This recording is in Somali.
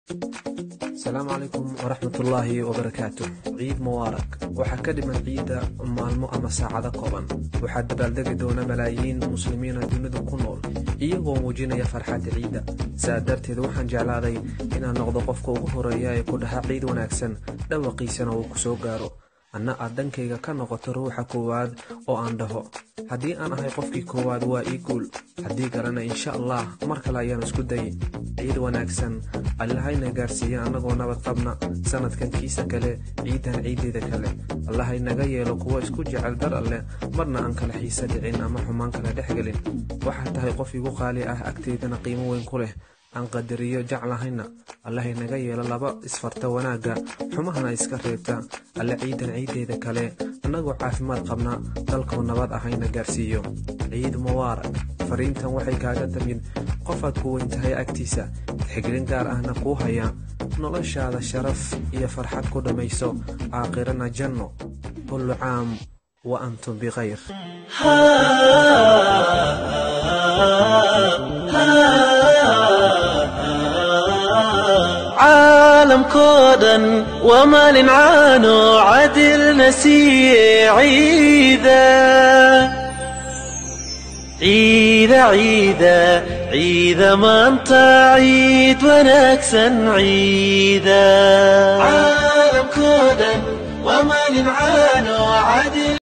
asalaamu calaykum waraxmatullaahi wabarakaatu ciid mubaarak waxaa ka dhiman ciidda maalmo ama saacado kooban waxaa dabaaldegi doona malaayiin muslimiina dunida ku nool iyagoo muujinaya farxadda ciidda saa darteed waxaan jeclaaday inaan noqdo qofka ugu horeeya ee ku dhaha ciid wanaagsan dhawaqiisana uu ku soo gaaro anna aad dhankayga ka noqoto ruuxa koowaad oo aan dhaho haddii aan ahay qofkii koowaad waa ii guul haddii kalena insha allah mar kale ayaan isku dayay ciid wanaagsan allahayna gaarsiiya annagoo nabad qabna sannadkan kiisa kale ciidan ciiddeeda kale allahaynaga yeelo kuwo isku jecel dar alleh marna aan kala xiisa dhicin ama xumaan kala dhex gelin waxaa tahay qof igu qaali ah agteydana qiimo weyn ku leh aan qadariyo jeclahayna allahaynaga yeelo laba isfarta wanaagga xumahana iska reebta alle ciidan ciiddeeda kale annagoo caafimaad qabna dalkoo nabad ahayna gaarsiiyo ciid mubaarak fariintan waxay kaaga tamid qofaad ku weyn tahay agtiisa tixgelin gaar ahna kuu haya noloshaada sharaf iyo farxad ku dhammayso aakhirana janno kullu caam wa antum bikhayr caalamkoo dhan waa maalin caano cadilna siiye ciida ciida ciida ciida maanta ciid wanaagsan ciida caalamkoo dhan waa maalin caano cadil